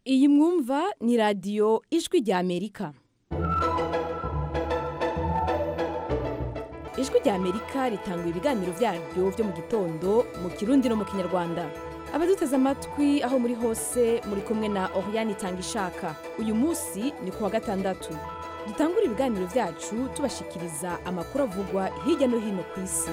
iyi mwumva ni radiyo ijwi rya amerika ijwi rya amerika ritanga ibiganiro byaryo byo mu gitondo mu kirundi no mu kinyarwanda abaduteze amatwi aho muri hose muri kumwe na oriyani itanga ishaka uyu munsi ni ku wa gatandatu dutangura ibiganiro byacu tubashikiriza amakuru avugwa hirya no hino ku isi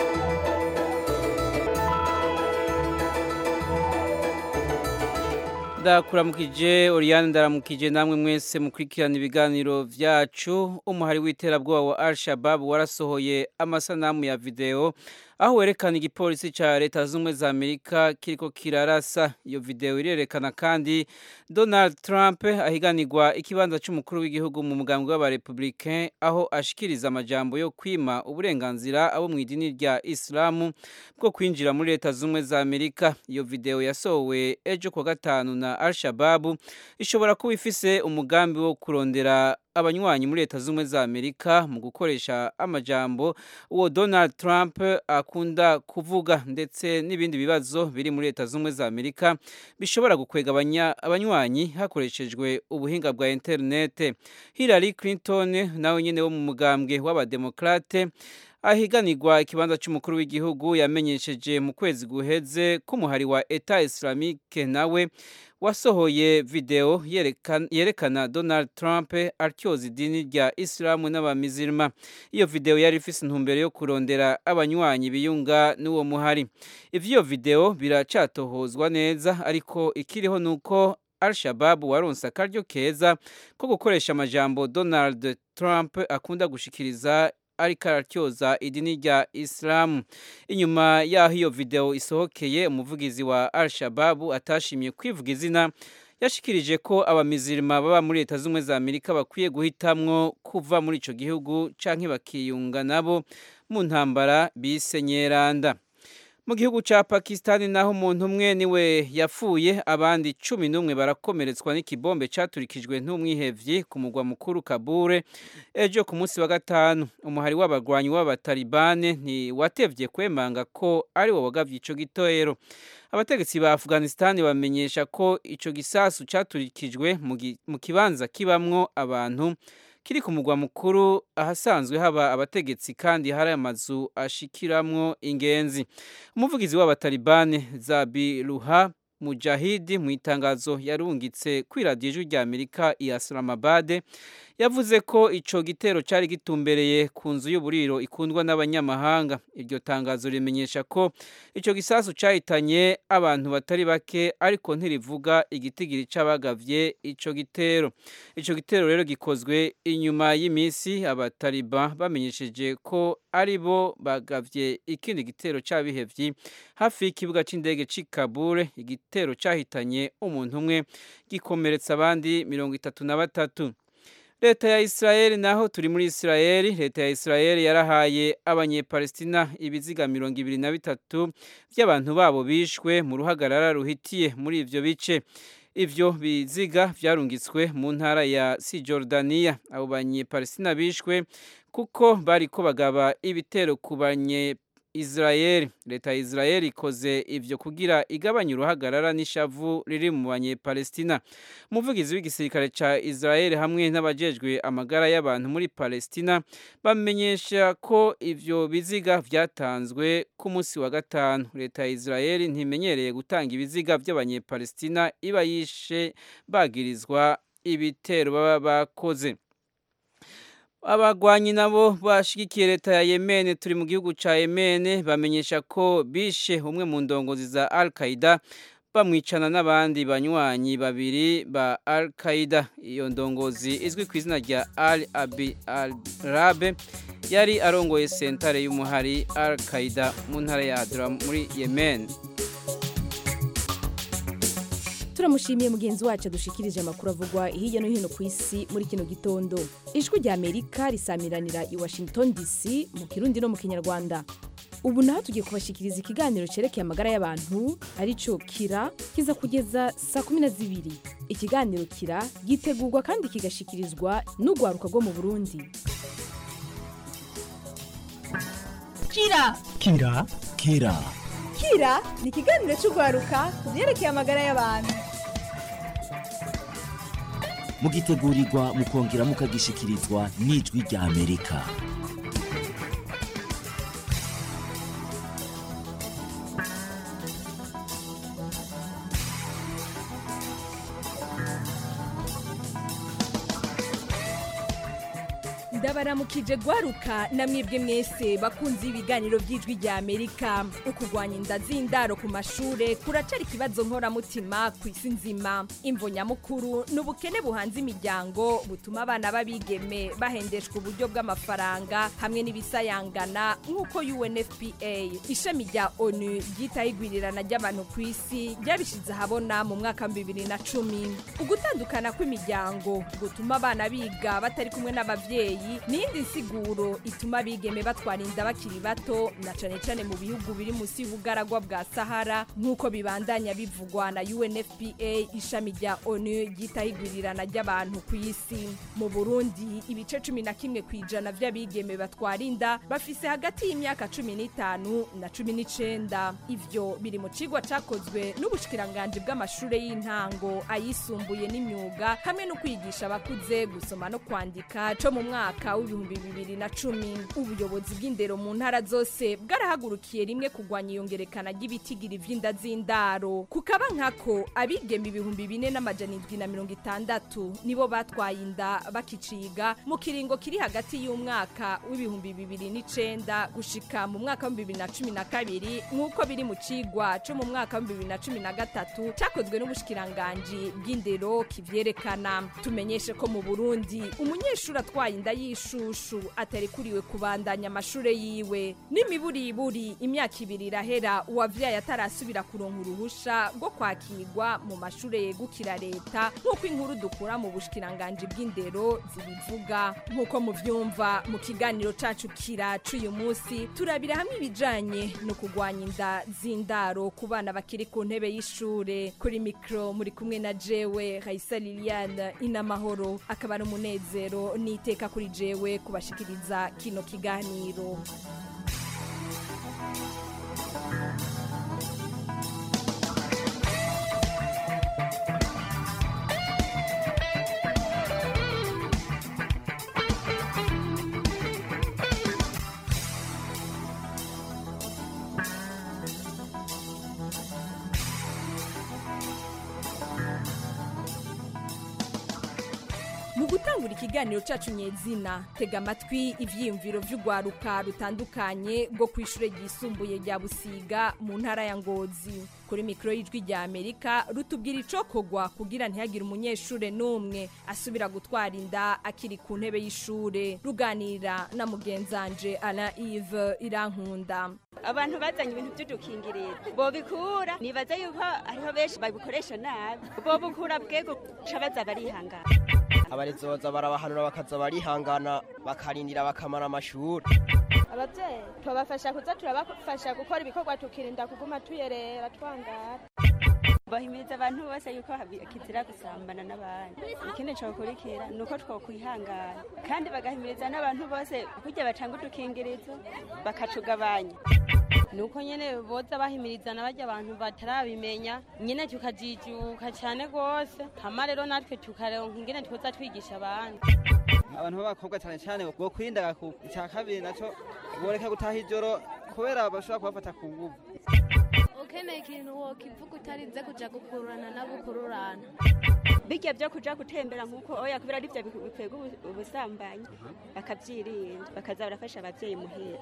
ndakuramukije Oriane ndaramukije namwe mwese mukurikirana ibiganiro vyacu umuhari w'iterabwoba wa Al-Shabaab warasohoye amasanamu ya video aho werekana igipolisi ca leta z'ubumwe za Amerika kiriko kirarasa iyo video irerekana kandi Donald Trump ahiganirwa ikibanza c'umukuru w'igihugu mu mugambwe w'abarepublicain aho ashikiriza amajambo yo kwima uburenganzira abo mu idini rya Islamu bwo kwinjira muri leta z'ubumwe za Amerika iyo video yasohowe ejo kwa gatanu na Al-Shabaab ishobora kuba ifise umugambi wo kurondera abanywanyi muri leta z'ubumwe za Amerika mu gukoresha amajambo uwo Donald Trump akunda kuvuga ndetse n'ibindi bibazo biri muri leta z'ubumwe za Amerika bishobora gukwega abanywanyi hakoreshejwe ubuhinga bwa internet Hillary Clinton nawe nyene wo mu mugambwe w'abademokrate ahiganirwa ikibanza cy'umukuru w'igihugu yamenyesheje mu kwezi guheze k'umuhari wa Etat Islamique nawe wasohoye video yerekana, yerekana Donald Trump atyoza idini rya Islamu n'abamizirima iyo video yari ifise intumbero yo kurondera abanywanyi biyunga n'uwo muhari ivyo video biracatohozwa neza ariko ikiriho nuko Al-Shabaab waronse akaryo keza ko gukoresha amajambo Donald Trump akunda gushikiriza ariko aratyoza idini rya Islam inyuma yaho iyo video isohokeye umuvugizi wa Al-Shabaab atashimye kwivuga izina yashikirije ko abamizirima baba muri leta z'ubumwe za Amerika bakwiye guhitamwo kuva muri ico gihugu canke bakiyunga nabo mu ntambara bise Nyeranda mu gihugu ca Pakistan naho umuntu umwe niwe yapfuye abandi cumi n'umwe barakomeretswa n'ikibombe caturikijwe n'umwihevyi ku mugwa mukuru Kabure ejo ku munsi wa gatanu umuhari w'abagwanyi w'abatalibane ntiwatevye kwemanga ko ari wo wagavye ico gitero abategetsi ba Afghanistan bamenyesha ko ico gisasu caturikijwe mu kibanza kibamwo abantu kiri ku mugwa mukuru ahasanzwe haba abategetsi kandi hari amazu ashikiramwo ingenzi umuvugizi w'abatalibane Zabiruha Mujahidi mu itangazo yarungitse kwiradiyo ijwi rya Amerika i Islamabad yavuze ko ico gitero cari gitumbereye ku nzu y'uburiro ikundwa n'abanyamahanga iryo tangazo rimenyesha ko ico gisasu cahitanye abantu batari bake ariko ntirivuga igitigiri c'abagavye ico gitero ico gitero rero gikozwe inyuma y'imisi abataliban bamenyesheje ko ari bo bagavye ikindi gitero c'abihevyi hafi y'ikibuga c'indege c'i Kabul igitero cahitanye umuntu umwe gikomeretsa abandi mirongo itatu na batatu leta ya Israel naho turi muri Israel leta ya Israel yarahaye abanyepalestina ibiziga mirongo ibiri na bitatu by'abantu babo bishwe mu ruhagarara ruhitiye muri ivyo bice ivyo biziga vyarungitswe mu ntara ya Cisjordania abo banyepalestina bishwe kuko bariko bagaba ibitero ku banye Israel leta ya Israel ikoze ivyo kugira igabanya uruhagarara n'ishavu riri mu banyepalestina umuvugizi w'igisirikare ca Israel hamwe n'abajejwe amagara y'abantu muri Palestina bamenyesha ko ivyo biziga vyatanzwe ku munsi wa gatanu leta ya Israel ntimenyereye gutanga ibiziga vy'abanyepalestina iba yishe bagirizwa ibitero baba bakoze abagwanyi nabo bashigikiye leta ya Yemen turi mu gihugu ca Yemen bamenyesha ko bishe umwe mu ndongozi za Al-Qaeda bamwicana n'abandi banywanyi babiri ba Al-Qaeda iyo ndongozi izwi ku izina rya Ali Abi Al-Rabe yari arongoye sentare y'umuhari Al-Qaeda mu ntara ya Adra muri Yemen turamushimiye mugenzi wacu adushikirije amakuru avugwa hirya no hino ku isi muri kino gitondo ijwi rya amerika risamiranira i washington dc mu kirundi no mu kinyarwanda ubu naho tugiye kubashikiriza ikiganiro cyerekeye amagara y'abantu arico kira kiza kugeza saa kumi na zibiri ikiganiro kira gitegurwa kandi kigashikirizwa n'urwaruka rwo mu burundi kira kira kira kira ni ikiganiro cy'urwaruka ku byerekeye amagara y'abantu mugitegurirwa mukongera mukagishikirizwa n'ijwi rya amerika ndabaramukije gwaruka namwebwe mwese bakunze ibiganiro by'ijwi rya amerika ukugwanya inda z'indaro ku mashure kuracari ikibazo nkoramutima ku isi nzima imvo nyamukuru ni ubukene buhanze imiryango butuma abana b'abigeme bahendeshwa uburyo bw'amafaranga hamwe n'ibisayangana nk'uko unfpa ishami rya onu ryitaho igwirirana ry'abantu ku isi ryabishize ahabona mu mwaka wa bibiri na cumi ugutandukana kw'imiryango gutuma abana biga batari kumwe n'abavyeyi n'iyindi nsiguro ituma abigeme batwara inda bakiri bato na cane cane mu bihugu biri musi y'ubugaragwa bwa sahara nk'uko bibandanya bivugwa na unfpa ishami rya onu ryitaho igwirirana ry'abantu ku isi mu burundi ibice cumi na kimwe ku ijana vy'abigeme batwara inda bafise hagati y'imyaka cumi n'itanu na cumi n'icenda ivyo biri mu cigwa cakozwe n'ubushikiranganji bw'amashure y'intango ayisumbuye n'imyuga hamwe no kwigisha abakuze gusoma no kwandika co mu mwaka mwaka w'ibihumbi bibiri na cumi ubuyobozi bw'indero mu ntara zose bwarahagurukiye rimwe kugwanya iyongerekana ry'ibitigiri vy'inda z'indaro kukaba nkako abigeme ibihumbi bine n'amajana indwi na mirongo itandatu nibo batwaye inda bakiciga mu kiringo kiri hagati y'umwaka w'ibihumbi bibiri n'icenda gushika mu mwaka w'ibihumbi bibiri na cumi na kabiri nk'uko biri mu cigwa co mu mwaka w'ibihumbi bibiri na cumi na gatatu cakozwe n'ubushikiranganji bw'indero kivyerekana tumenyeshe ko mu burundi umunyeshuri atwaye inda y'ishushu atarikuriwe kubandanya amashure yiwe n'imiburiburi imyaka ibiri irahera uwavyaye atarasubira kuronka uruhusha rwo kwakirwa mu mashure yegukira leta nk'uko inkuru dukura mu bushikiranganji bw'indero zibivuga nk'uko muvyumva mu kiganiro cacu kira c'uyu munsi turabira hamwe ibijanye no kugwanya inda z'indaro ku bana bakiri ku ntebe y'ishure kuri mikro muri kumwe na jewe Raisa Liliane inamahoro akaba ari umunezero n'iteka kuri jewe kubashikiriza kino kiganiro mu gutangura ikiganiro cacu nyezina tega amatwi ivyiyumviro vy'urwaruka rutandukanye rwo kw'ishure ryisumbuye rya busiga mu ntara ya ngozi kuri mikoro y'ijwi rya amerika rutubwira icokogwa kugira ntihagire umunyeshure n'umwe asubira gutwara inda akiri ku ntebe y'ishure ruganira na mugenzanje alain ive irankunda abantu bazanye ibintu by'udukingirizo bobikura nibaza yuko hariho benshi babikoresha nabi bobukura bwego ca baza barihangana abarezi boza barabahanura bakaza barihangana bakarindira bakamara amashuri ababyeyi tubafasha kuza turabafasha gukora ibikorwa tukirinda kuguma tuyerera twangara bahimiriza abantu bose yuko habi- kizira gusambana n'abandi ikindi cokurikira ni uko twokwihangana kandi bagahimiriza n'abantu bose kurya batanga udukingirizo bakatugabanya nuko nyene boza bahimirizana barya abantu batarabimenya nyene tukajijuka cane gose hama rero natwe tukaronka ingene twoza twigisha abandi abantu b'abakobwa cyane cyane bwo kwirinda ku icya kabiri nacyo boreka gutaha ijoro kubera bashobora kubafata ku nguvu ukeneye ikintu wokivuga utarinze kuja gukururana n'abukururana bijya byo kuja gutembera nk'uko oya kubera ari byo bikwega ubu- ubusambanyi bakavyirinda bakaza barafasha abavyeyi muhira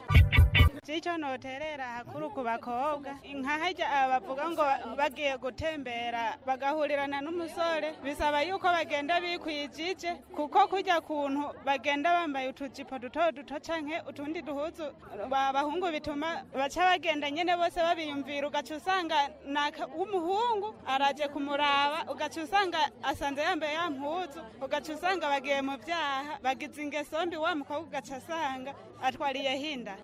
icyo noterera hakuru ku bakobwa nka harya bavuga ngo bagiye gutembera bagahurirana n'umusore bisaba yuko bagenda bikwijije kuko kujya kuntu bagenda bambaye utujipo duto duto canke utundi duhuzu abahungu bituma baca bagenda nyene bose babiyumvira ugaca usanga naka w'umuhungu araje kumuraba ugaca usanga asanze yambaye ya mpuzu ugaca usanga bagiye mu vyaha bagize ingeso mbi wa mukobwa ugaca asanga atwariye hinda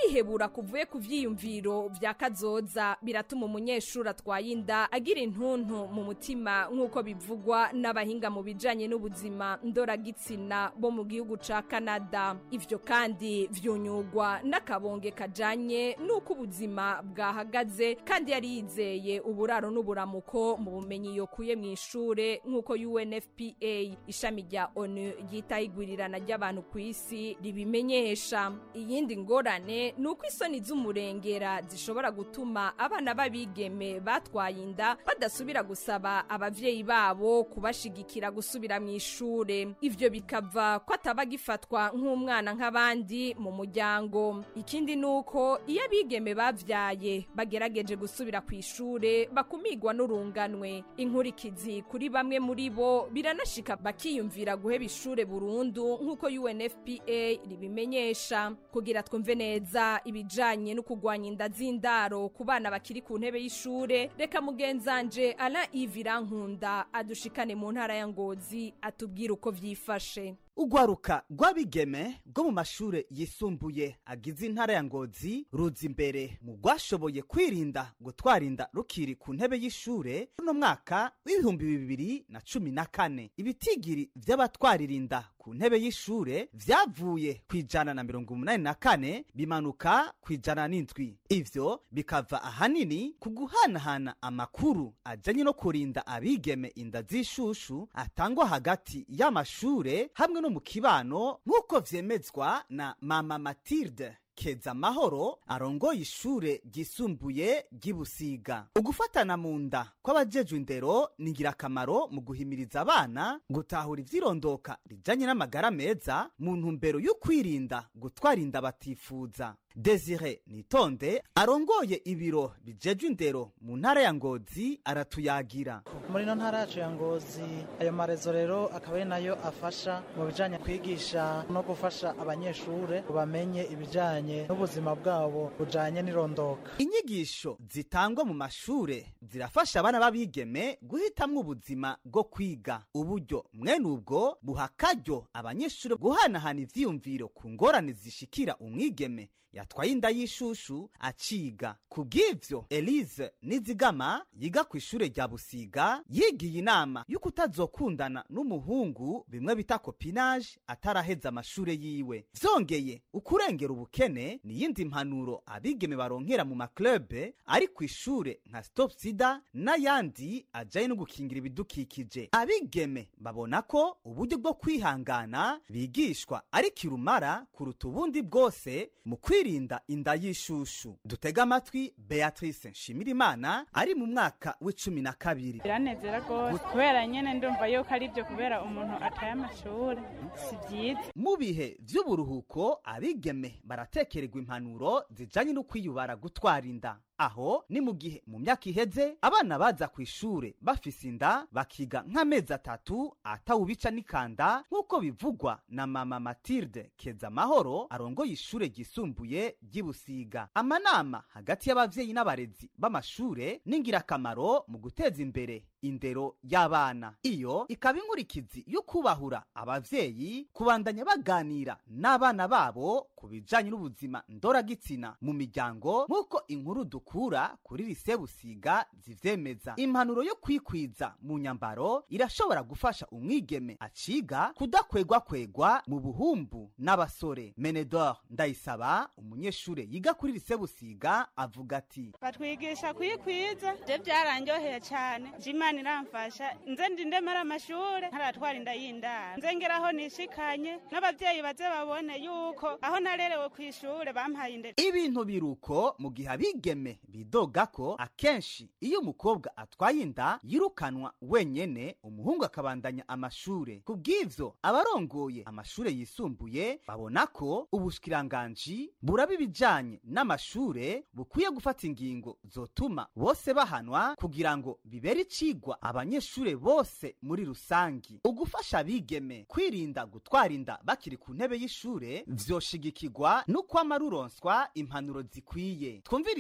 ukwihebura kuvuye ku vyiyumviro vya kazoza biratuma umunyeshuri atwaye inda agira intuntu mu mutima nk'uko bivugwa n'abahinga mu bijanye n'ubuzima ndoragitsina bo mu gihugu ca Canada ivyo kandi vyunyugwa n'akabonge kajanye n'uko ubuzima bwahagaze kandi yari yizeye uburaro n'uburamuko mu bumenyi yokuye mu ishure nk'uko UNFPA ishami rya ONU ryitaho igwirirana ry'abantu ku isi ribimenyesha iyindi ngorane ni uko isoni z'umurengera zishobora gutuma abana b'abigeme batwaye inda badasubira gusaba abavyeyi babo kubashigikira gusubira mu ishure ivyo bikava ko ataba gifatwa nk'umwana nk'abandi mu muryango ikindi ni uko iyo abigeme bavyaye bagerageje gusubira ku ishure bakumigwa n'urunganwe inkurikizi kuri bamwe muri bo biranashika bakiyumvira guheba ishure burundu nk'uko UNFPA ribimenyesha kugira twumve neza ibijanye no kugwanya inda z'indaro ku bana bakiri ku ntebe y'ishure reka mugenzanje Alain Ivirankunda adushikane mu ntara ya Ngozi atubwira uko vyifashe urwaruka rw'abigeme rwo mu mashure yisumbuye agize intara ya ngozi ruza imbere mu rwashoboye kwirinda gutwara inda rukiri ku ntebe y'ishure runo mwaka w'ibihumbi bibiri na cumi na kane ibitigiri vy'abatwarira inda ku ntebe y'ishure vyavuye ku ijana na mirongo umunani na kane bimanuka ku ijana n'indwi ivyo bikava ahanini ku guhanahana amakuru ajanye no kurinda abigeme inda z'ishushu atangwa hagati y'amashure hamwe no mu kibano nk'uko vyemezwa na mama matilde keza amahoro arongoye ishure ryisumbuye ry'ibusiga ugufatana mu nda kw'abajejwe indero ni ingirakamaro mu guhimiriza abana gutahura ivyirondoka rijanye n'amagara meza mu ntumbero yo kwirinda gutwara inda batifuza desire nitonde arongoye ibiro bijejwe indero mu ntara ya ngozi aratuyagira muri ino ntara yacu ya ngozi ayo marezo rero akaba ari nayo afasha mu bijanye kwigisha no gufasha abanyeshure bamenye ibijanye n'ubuzima bwabo bujanye n'irondoka inyigisho zitangwa mu mashure zirafasha abana b'abigeme guhitamwo ubuzima bwo kwiga uburyo mwene ubwo buha akaryo abanyeshure guhanahana ivyiyumviro ku ngorane zishikira umwigeme yatwaye inda y'ishushu aciga kubw'ivyo elise nizigama yiga ku ishure rya busiga yigiye inama y'uko utazokundana n'umuhungu bimwe bita kopinage ataraheza amashure yiwe vyongeye ukurengera ubukene ni yindi mpanuro abigeme baronkera mu maklube ari ku ishure nka stop sida n'ayandi ajanye no gukingira ibidukikije abigeme babona ko uburyo bwo kwihangana bigishwa ari kirumara kuruta ubundi bwose mu kwirinda inda y'ishushu dutega amatwi beatrice nshimirimana ari mu mwaka w'icumi na kabiri biranezera rwose kubera nyene ndumva yuko ari byo kubera umuntu ataye amashuri si byiza mu bihe vy'uburuhuko abigeme baratekererwa impanuro zijanye no kwiyubara gutwara inda aho ni mu gihe mu myaka iheze abana baza ku ishure bafise inda bakiga nk'amezi atatu atawubica n'ikanda nk'uko bivugwa na mama matilde keza amahoro arongoye ishure ryisumbuye ry'ibusiga amanama hagati y'abavyeyi n'abarezi b'amashure ni ingirakamaro mu guteza imbere indero y'abana iyo ikaba inkurikizi yo kubahura abavyeyi kubandanya baganira n'abana babo ku bijanye n'ubuzima ndoragitsina mu miryango nk'uko inkuru dukura kuri lise busiga zivyemeza impanuro yo kwikwiza mu nyambaro irashobora gufasha umwigeme aciga kudakwegwakwegwa mu buhumbu n'abasore menedor ndayisaba umunyeshure yiga kuri lise busiga avuga ati batwigisha kwikwiza je byaranyoheye cyane imana iramfasha nze ndindemera amashure ntaratwara inda y'indaro nze ngeraho nishikanye n'abavyeyi baze babone yuko aho narerewe ku ishure bampaye indero ibintu biruko mu gihe abigeme bidoga ko akenshi iyo umukobwa atwaye inda yirukanwa wenyene umuhungu akabandanya amashure ku bw'ivyo abarongoye amashure yisumbuye babona ko ubushikiranganji buraba ibijanye n'amashure bukwiye gufata ingingo zotuma bose bahanwa kugira ngo bibere icigwa abanyeshure bose muri rusangi ugufasha abigeme kwirinda gutwara inda bakiri ku ntebe y'ishure vyoshigikirwa n'ukwama ruronswa impanuro zikwiye twumvirize mama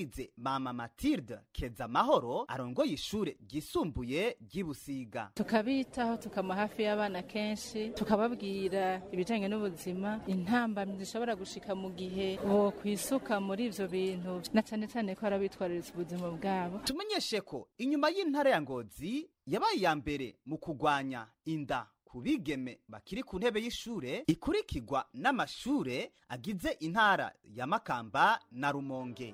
mama matilde keza mahoro arongoye ishure ryisumbuye ry'ibusiga tukabitaho tukama hafi y'abana kenshi tukababwira ibijanye n'ubuzima intambamyi zishobora gushika mu gihe bo kwisuka muri ivyo bintu na cane cane ko arabitwararitse ubuzima bwabo tumenyeshe ko inyuma y'intara ya ngozi yabaye iya mbere mu kugwanya inda ku bigeme bakiri ku ntebe y'ishure ikurikirwa n'amashure agize intara ya makamba na rumonge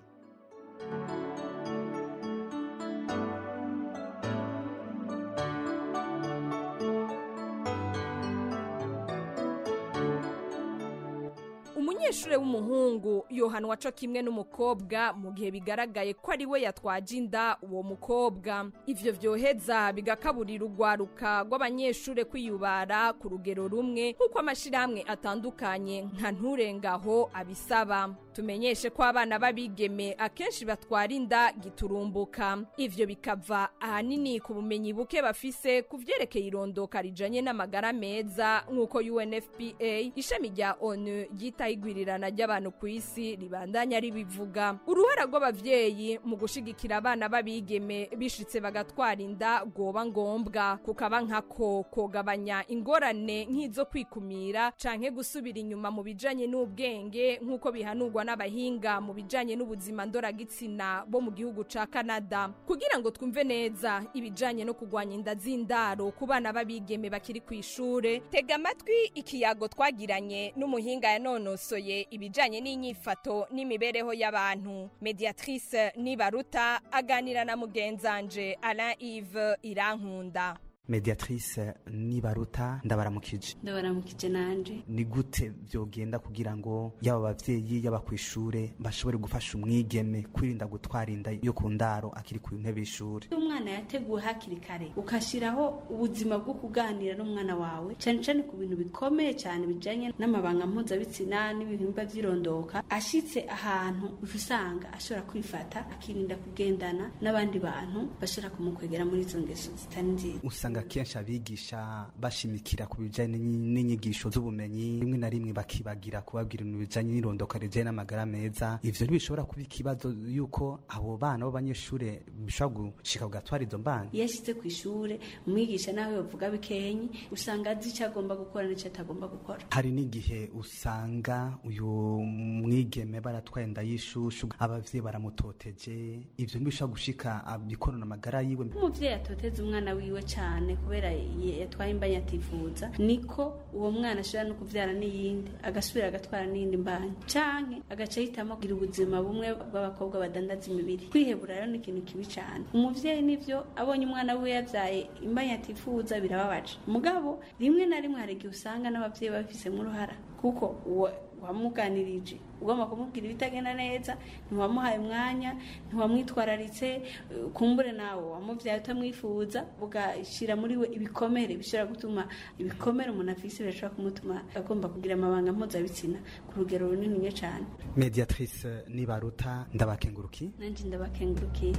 umunyeshure w'umuhungu yohanwa co kimwe n'umukobwa mu gihe bigaragaye ko ari we yatwaje inda uwo mukobwa ivyo vyoheza bigakaburira urwaruka rw'abanyeshure kwiyubara ku rugero rumwe nk'uko amashirahamwe atandukanye nka nturengaho abisaba tumenyeshe ko abana b'abigeme akenshi batwara inda giturumbuka ivyo bikava ahanini ku bumenyi buke bafise ku vyerekeye irondoka rijanye n'amagara meza nk'uko UNFPA ishami rya ONU ryitaho igwirirana ry'abantu ku isi ribandanya ribivuga uruhara rw'abavyeyi mu gushigikira abana b'abigeme bishitse bagatwara inda rwoba ngombwa kukaba nkako kogabanya ingorane nk'izo kwikumira canke gusubira inyuma mu bijanye n'ubwenge nk'uko bihanurwa n'abahinga mu bijanye n'ubuzima ndoragitsina bo mu gihugu ca Canada kugira ngo twumve neza ibijanye no kugwanya inda z'indaro ku bana b'abigeme bakiri ku ishure tega amatwi ikiyago twagiranye n'umuhinga yanonosoye ibijanye n'inyifato n'imibereho y'abantu mediatrice nibaruta aganira na mugenzanje Alain Yves Irankunda mediatrice nibaruta ndabaramukije ndabaramukije nanje ni gute vyogenda kugira ngo yaba abavyeyi yaba kw'ishure bashobore gufasha umwigeme kwirinda gutwara inda yo ku ndaro akiri ku ntebe y'ishure iyo umwana yateguwe hakiri kare ukashiraho ubuzima bwo kuganira n'umwana wawe cane cane ku bintu bikomeye cyane bijanye n'amabanga mpuzabitsina n'ibihimba vy'irondoka ashitse ahantu uca usanga ashobora kwifata akirinda kugendana n'abandi bantu bashobora kumukwegera muri izo ngeso zitari nziza usanga kenshi abigisha bashimikira ku bijanye n'inyigisho z'ubumenyi rimwe na rimwe bakibagira kubabwira ibintu bijanye n'irondoka rijanye n'amagara meza ivyo ntibishobora kuba ikibazo yuko abo bana b'abanyeshure bishobora gushika kugatwara izo mbana iyo ashitse ku ishure umwigisha nawe bavuga bikenyi usanga azi ico agomba gukora n'ico atagomba gukora hari n'igihe usanga uyu mwigeme baratwaye inda y'ishushu abavyeyi baramutoteje ivyo ntibishobora gushika abikorana amagara yiwe umuvyeyi atoteza umwana wiwe cane kubera yatwaye imbanya atifuza niko uwo mwana ashobora no kuvyara n'iyindi agasubira agatwara n'iyindi mbanya canke agaca ahitamo kugira ubuzima bumwe bw'abakobwa badandaza imibiri kwihebura rero ni ikintu kibi cane umuvyeyi nivyo abonye umwana wiwe yavyaye imbanya atifuza birababaje mugabo rimwe na rimwe hari igihe usanga n'abavyeyi babifisemo uruhara kuko uwo wamuganirije ugomba kumubwira ibitagenda neza ntiwamuhaye umwanya ntiwamwitwararitse kumbure nawe wamubyaye utamwifuza ugashyira muri we ibikomere bishobora gutuma ibikomere umuntu afise birashobora kumutuma agomba kugira amabanga mpuzabitsina ku rugero runini cyane mediatrice nibaruta ndabakenguruki nanjye ndabakengurukiye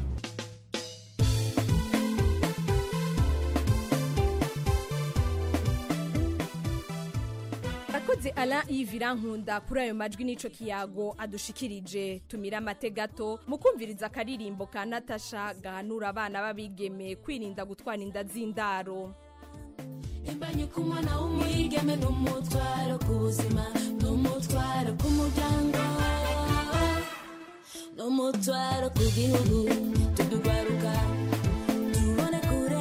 akoze Alain Yves Irankunda kuri ayo majwi n'ico kiyago adushikirije tumira amate gato mu kumviriza akaririmbo ka Natasha gahanura abana b'abigeme kwirinda gutwara inda z'indaro imbanye ku mwana w'umwigeme n'umutwaro ku buzima n'umutwaro ku muryango n'umutwaro ku gihugu tudugwaruka tubone kure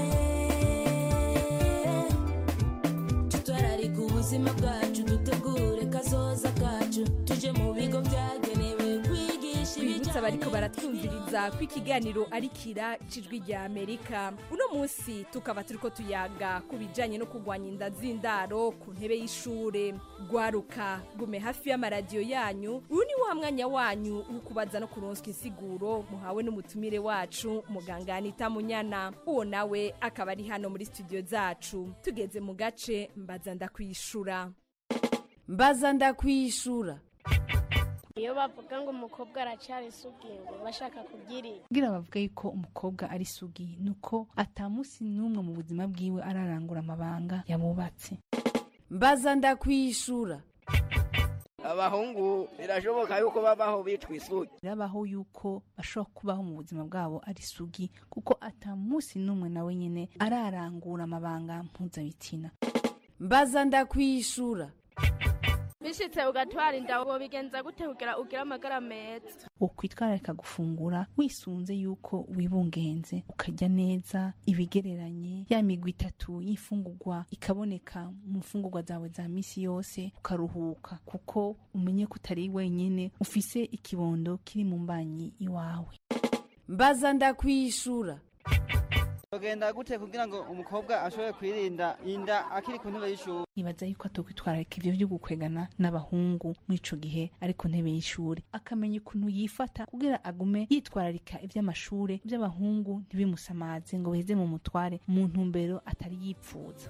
tutwararika ubuzima bwacu dutegure kazoza kacu tuje mu bigo byagenewe kwigisha bibutsa bariko baratwumviriza ko ikiganiro ari kira cijwi rya amerika uno munsi tukaba turiko tuyaga ku bijanye no kugwanya inda z'indaro ku ntebe y'ishure gwaruka gume hafi y'amaradiyo yanyu uyu ni wa mwanya wanyu wo kubaza no kuronswa insiguro muhawe n'umutumire wacu muganga anita munyana uwo nawe akaba ari hano muri studio zacu tugeze mu gace mbaza ndakwishura mbaza ndakwishura iyo bavuga ngo umukobwa aracyari isugi ngo bashaka kubyirira kugira bavuga yuko umukobwa ari isugi nuko atamusi n'umwe mu buzima bwiwe ararangura amabanga yabubatse mbaza ndakwishura abahungu birashoboka yuko babaho bitwa isugi birabaho yuko bashobora kubaho mu buzima bwabo ari sugi kuko ata munsi n'umwe nawe nyine ararangura amabanga mpuzabitsina mbaza ndakwishura bishitse ugatwara inda wobigenza gute kugira ugire amagara meza wokwitwararika gufungura wisunze yuko wibungenze ukarya neza ibigereranye ya migwi itatu y'imfungurwa ikaboneka mu mfungurwa zawe za misi yose ukaruhuka kuko umenye ko utari wenyine ufise ikibondo kiri mu mbanyi iwawe mbaza ndakwishura Bagenda gute kugira ngo umukobwa ashobore kwirinda inda akiri ku ntebe y'ishuri nibaza yuko atokwitwararika ivyo vyo gukwegana n'abahungu muri ico gihe ari ku ntebe y'ishuri akamenya ukuntu yifata kugira agume yitwararika ivy'amashure ivy'abahungu ntibimusamaze ngo biheze mu mutware mu ntumbero atari yipfuza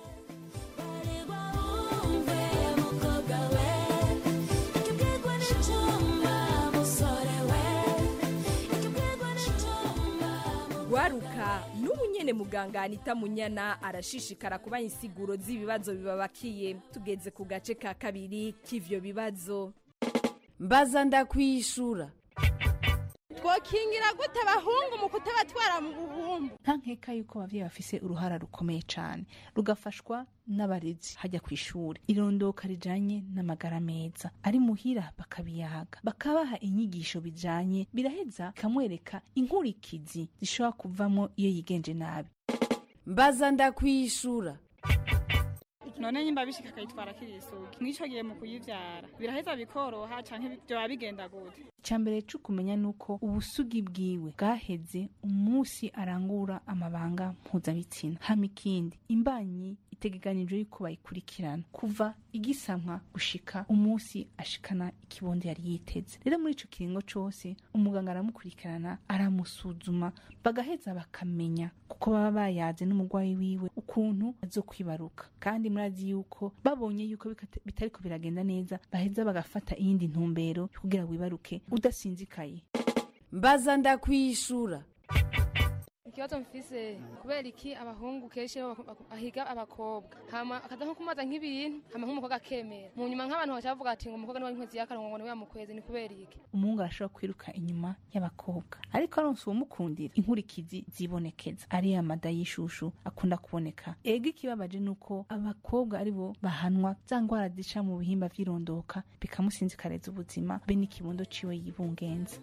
gwaruka n'ubu nyene muganga anita munyana arashishikara kuba insiguro z'ibibazo bibabakiye tugeze ku gace ka kabiri k'ivyo bibazo mbaza ndakwishura twokingira gute abahungu mu kutabatwara mu buhumbu nta nkeka yuko abavyeyi bafise uruhara rukomeye cane rugafashwa n'abarezi hajya ku ishuri irondoka rijanye n'amagara meza ari muhira bakabiyaga bakabaha inyigisho bijanye biraheza bikamwereka inkurikizi zishobora kuvamo iyo yigenje nabi mbaza ndakwishura none nyimba bishika akayitwara akiri isugi mw'ico gihe mu kuyivyara biraheza bikoroha canke vyoba bigenda gute icambere co kumenya nuko ubusugi bwiwe bwaheze umunsi arangura amabanga mpuzabitsina hama ikindi imbanyi itegekanijwe yuko bayikurikirana kuva igisamwa gushika umunsi ashikana ikibondo yari yiteze rero muri ico kiringo cose umuganga aramukurikirana aramusuzuma bagaheza bakamenya kuko baba bayaze n'umurwayi wiwe ukuntu azokwibaruka kandi murazi yuko babonye yuko bikata- bitariko biragenda neza baheza bagafata iyindi ntumbero yo kugira wibaruke udasinzikaye mbaza ndakwishura ikibazo mfise kubera iki abahungu kenshi bo bak- bak- bahiga abakobwa hama akaza nko kumaza nk'ibintu hama nk'umukobwa akemera mu nyuma nk'abantu baca bavuga ati ngo umukobwa niwe inkwezi y'akanwa ngo niwe yamukwezi ni kubera iki umuhungu arashobora kwiruka inyuma y'abakobwa ariko aronse uwumukundira inkurikizi zibonekeza ariya mada y'ishushu akunda kuboneka ega ikibabaje ni uko abakobwa ari bo bahanwa za ngwara zica mu bihimba vy'irondoka bikamusinzikareza ubuzima be n'ikibondo ciwe yibungenza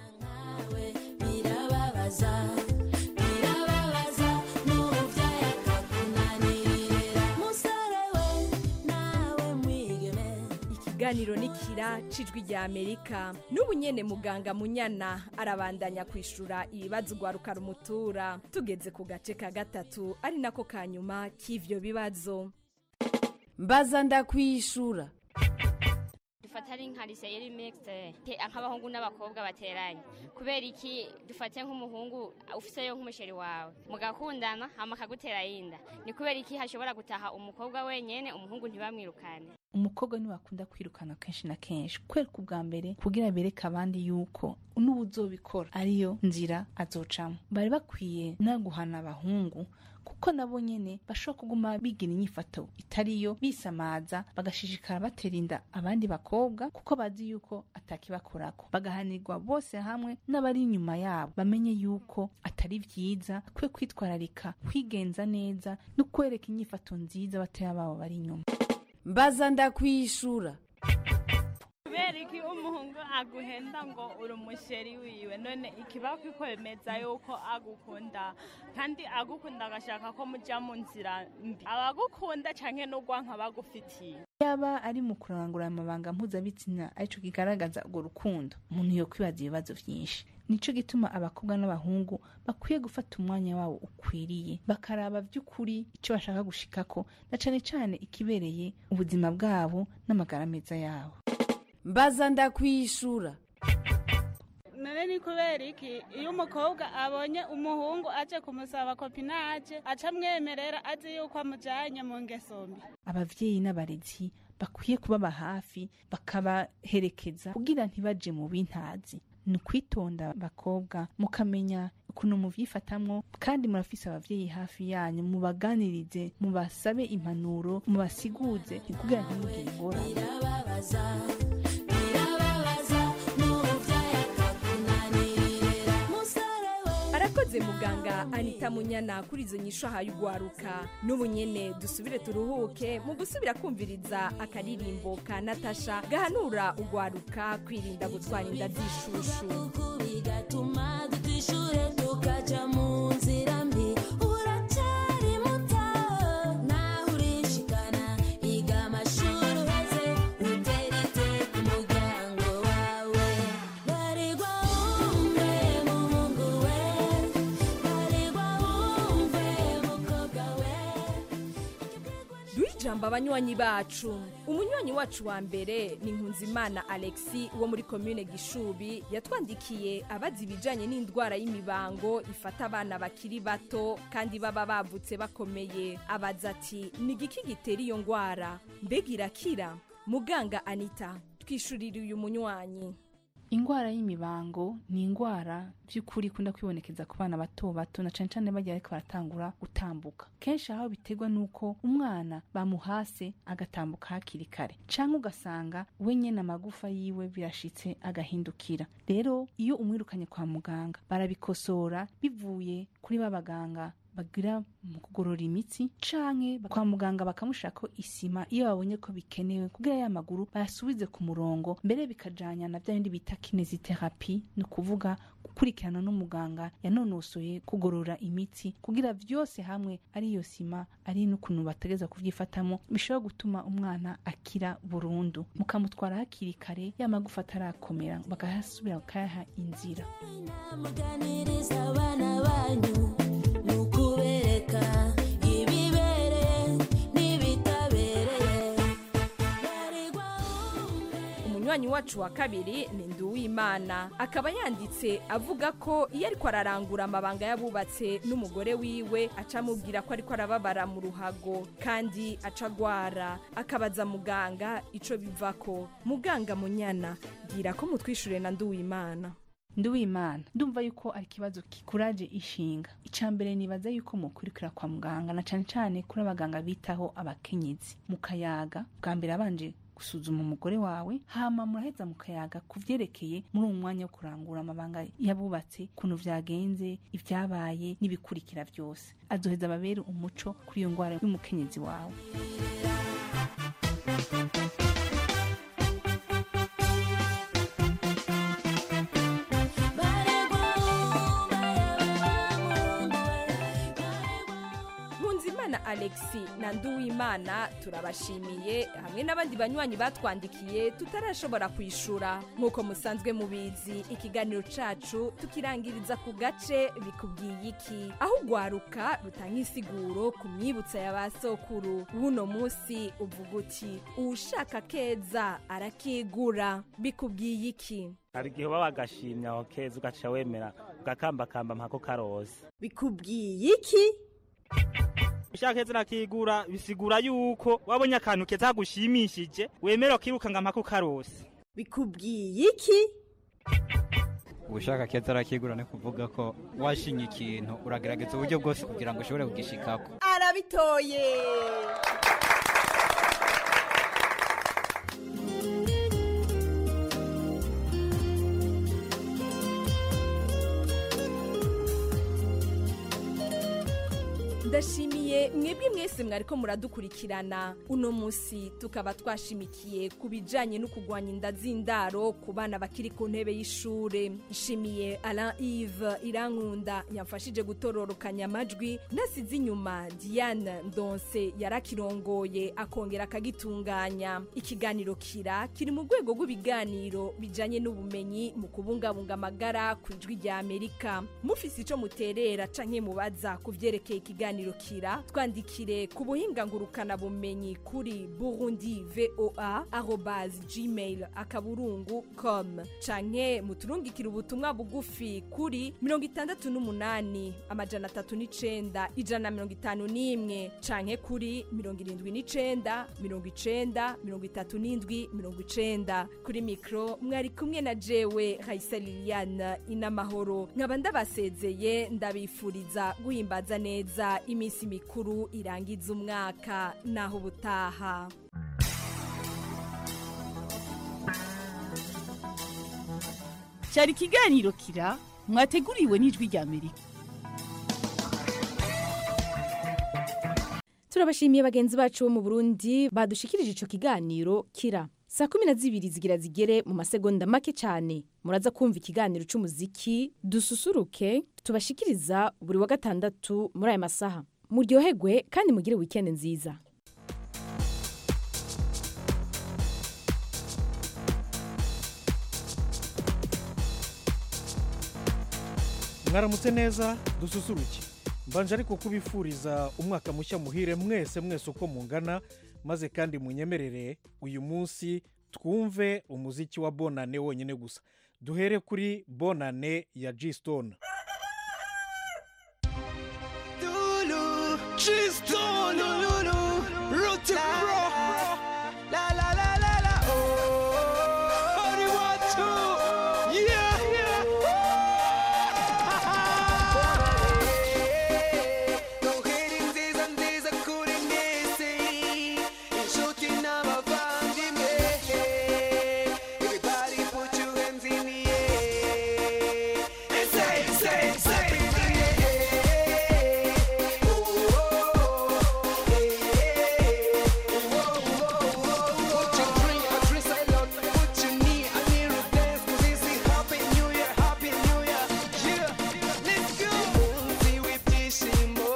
birababaza birababaza n'umubyeyi akakunanirira musore we nawe mwigeme ikiganiro nikira cijwi rya amerika n'ubu nyene muganga munyana arabandanya kwishura ibibazo gwaruka rumutura tugeze ku gace ka gatatu ari nako ka nyuma k'ivyo bibazo mbaza ndakwishura dufata ari nka lise yari mixte nk'abahungu n'abakobwa bateranye kubera iki dufate nk'umuhungu ufiseyo nk'umusheri wawe mugakundana hama akagutera yinda ni kubera iki hashobora gutaha umukobwa wenyene umuhungu ntibamwirukane umukobwa niwe akunda kwirukana kenshi na kenshi kwereka ubwa mbere kugira bereke abandi yuko n'ubuzobikora ariyo nzira azocamo bari bakwiye no guhana abahungu kuko nabo nyene bashobora kuguma bigira inyifato itariyo bisamaza bagashishikara batera inda abandi bakobwa kuko bazi yuko atakibakorako bagahanirwa bose hamwe n'abari inyuma yabo bamenye yuko atari vyiza kwe kwitwararika kwigenza neza no kwereka inyifato nziza batoya babo bari inyuma mbaza ndakwishura kubera iki umuhungu aguhenda ngo uri umusheri wiwe none ikiba kwemeza yuko agukunda kandi agukunda agashaka ko mujya mu nzira mbi abagukunda cyane n'urwanka bagufitiye yaba ari mu kurangura amabanga mpuzabitsina arico kigaragaza urwo rukundo umuntu yo kwibaza ibibazo vyinshi nico gituma abakobwa n'abahungu bakwiye gufata umwanya wabo ukwiriye bakaraba vy'ukuri ico bashaka gushikako na cane cane ikibereye ubuzima bwabo n'amagara meza yabo mbaza ndakwishura none ni kubera iki iyo umukobwa abonye umuhungu aje kumusaba kopinaje aca amwemerera azi yuko amujyanye mu ngeso mbi abavyeyi n'abarezi bakwiye kubaba hafi bakabaherekeza kugira ntibaje mu bintazi ni ukwitonda bakobwa mukamenya ukuntu muvyifatamwo kandi murafise abavyeyi hafi yanyu mubaganirize mubasabe impanuro mubasiguze kugira ntimugire ingorane birababaza birababaza n'ubuvyaye akakunanirira musore we arakoze muganga anita munyana kuri izo nyisho ahaye ugwaruka n'ubu nyene dusubire turuhuke mu gusubira kumviriza akaririmbo ka natasha gahanura ugwaruka kwirinda gutwara inda z'ishushu bigatuma dutishure tukaja mu nzira mbi uracyari muto naho urishikana iga amashuri uheze uterete ku muryango wawe barirwa wumve muhungu we barirwa wumve mukobwa we duhe ijambo abanywanyi bacu umunywanyi wacu wa mbere ni nkunzimana alexi wo muri komine gishubi yatwandikiye abazi ibijanye n'indwara y'imibango ifata abana bakiri bato kandi baba bavutse bakomeye abaza ati ni igiki gitera iyo ndwara mbega irakira muganga anita twishurire uyu munywanyi ingwara y'imibango ni ingwara by'ukuri ikunda kwibonekeza ku bana bato bato na cane cane bagiye ariko baratangura gutambuka kenshi aho biterwa n'uko umwana bamuhase agatambuka hakiri kare canke ugasanga we nyene amagufa yiwe birashitse agahindukira rero iyo umwirukanye kwa muganga barabikosora bivuye kuri ba baganga bagira mu kugorora imitsi canke kwa muganga bakamushirako isima iyo babonye ko bikenewe kugira ya maguru bayasubize ku murongo mbere bikajanya na bya bindi bita kineziterapi ni ukuvuga gukurikirana n'umuganga yanonosoye kugorora imitsi kugira vyose hamwe ari iyo sima ari n'ukuntu bategeza kuvyifatamo bishobora gutuma umwana akira burundu mukamutwara hakiri kare ya magufa atarakomera bakahasubira bakayaha inzira muganiriza abana banyu ni ukubereka ibibereye n'ibitabereye umunywanyi wacu wa kabiri ni nduwimana akaba yanditse avuga ko iyo ariko ararangura amabanga y'abubatse n'umugore wiwe aca amubwira ko ariko arababara mu ruhago kandi aca agwara akabaza muganga ico bivako muganga munyana bwira ko mutwishure na nduwimana nduwimana ndumva yuko ari ikibazo kikuraje ishinga icya mbere nibaza yuko mukurikira kwa muganga na cane cane kuri abaganga bitaho abakenyezi mukayaga bwa mbere abanje gusuzuma umugore wawe hama muraheza mukayaga ku vyerekeye muri uwo mwanya wo kurangura amabanga yabubatse ukuntu vyagenze ivyabaye n'ibikurikira vyose azoheza ababere umuco kuri iyo ngwara y'umukenyezi wawe nkunzimana alexi na nduwimana turabashimiye hamwe n'abandi banywanyi batwandikiye tutarashobora kwishura nk'uko musanzwe mubizi ikiganiro cacu tukirangiriza ku gace bikubwiye iki aho ugwaruka rutanga insiguro ku myibutsa ya ba sokuru w'uno munsi uvuga uti uwushaka keza arakigura bikubwiye iki hari igihe uba wagashimye aho keza ugaca wemera ugakambakamba mpako karose bikubwiye iki ushaka keza urakigura bisigura yuko wabonye akantu keza kagushimishije wemera ukirukanga mpako karose bikubwiye iki ubushaka keza arakigura ni kuvuga ko washinye ikintu uragerageza uburyo bwose kugira ngo ushobore kugishikako arabitoye ndashimiye mwebwe mwese mwariko muradukurikirana uno munsi tukaba twashimikiye ku bijanye no kugwanya inda z'indaro ku bana bakiri ku ntebe y'ishure nshimiye alain ive irankunda yamfashije gutororokanya amajwi nasize inyuma diane ndonse yarakirongoye akongera akagitunganya ikiganiro kira kiri mu rwego rw'ibiganiro bijanye n'ubumenyi mu kubungabunga amagara ku ijwi rya amerika mufise ico muterera canke mubaza ku vyerekeye ikiganiro kiganiro kira twandikire ku buhinga ngurukanabumenyi kuri burundi voa arobase gmail akaburungu com canke muturungikire ubutumwa bugufi kuri mirongo itandatu n'umunani amajana atatu n'icenda ijana na mirongo itanu n'imwe canke kuri mirongo irindwi n'icenda mirongo icenda mirongo itatu n'indwi mirongo icenda kuri mikro mwari kumwe na jewe raisa liliane inamahoro nkaba ndabasezeye ndabifuriza guhimbaza neza iminsi mikuru irangiza umwaka naho ubutaha cyari ikiganiro kira mwateguriwe n'ijwi rya amerika turabashimiye bagenzi bacu bo mu burundi badushikirije ico kiganiro kira saa kumi na zibiri zigira zigere mu masegonda make cyane muraza kumva ikiganiro c'umuziki dususuruke tubashikiriza buri wa gatandatu muri aya masaha muryoherwe kandi mugire wikendi nziza mwaramutse neza dususuruke mbanje ariko kubifuriza umwaka mushya muhire mwese mwese uko mungana maze kandi munyemerere uyu munsi twumve umuziki wa bonane wonyine gusa duhere kuri bonane ya g stone Lulu, she's done, Lulu, Rooty Bro. La la la la la, oh, only one, two, yeah, yeah. Noheri nziza nziza kuri mwese, inshuti n'abavandimwe. Everybody put your hands in the air and say, say, say, Put your drink, a drink salad, put your knee, I need to dance, 'cause this is Happy New Year, Happy New Year, yeah, let's go. Umunsi w'ibyishimo,